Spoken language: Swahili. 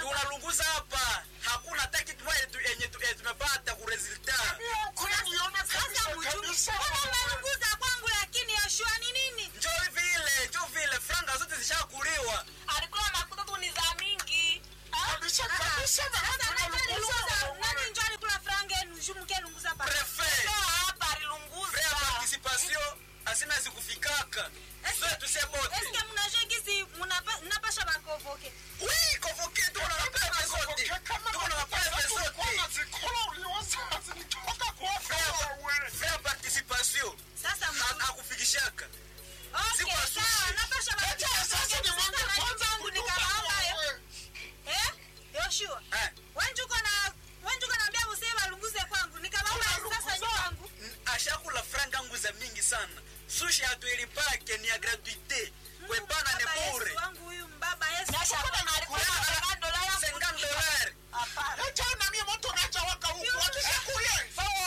tunalunguza hapa hakuna hata kitu moja tu- yenye tu- yenye tumepata ku resulta Sasa mchungi. Mbona mnalunguza kwangu lakini Yoshua ni nini? njo vile njo vile franga zote zishakuliwa Alikula makuta tu ni za mingi. Sasa nani alilunguza? Nani ndio alikula franga yenu? Shumke lunguza pa. prefe Sio hapa alilunguza. vrai participation asina zikufikaka sote tusemote Eske mnajua gisi mnapa- mnapasha bakovoke. oui convoqué tuko na mapepe zote tuko na mapepe zote vrai participation Sasa mtu- Ha- hakufikishaka Okay, Siku asubuhi. sawa, napasha bakovoke. Sasa nani changu nikawaomba yo. Eh? Yoshua. Eh. Wenju kona wenju kanaambia msee balunguze kwangu. Nikawaomba sasa nyi kwangu. ashakula franga nguza mingi sana sushi hatuilipake ni ya gratuite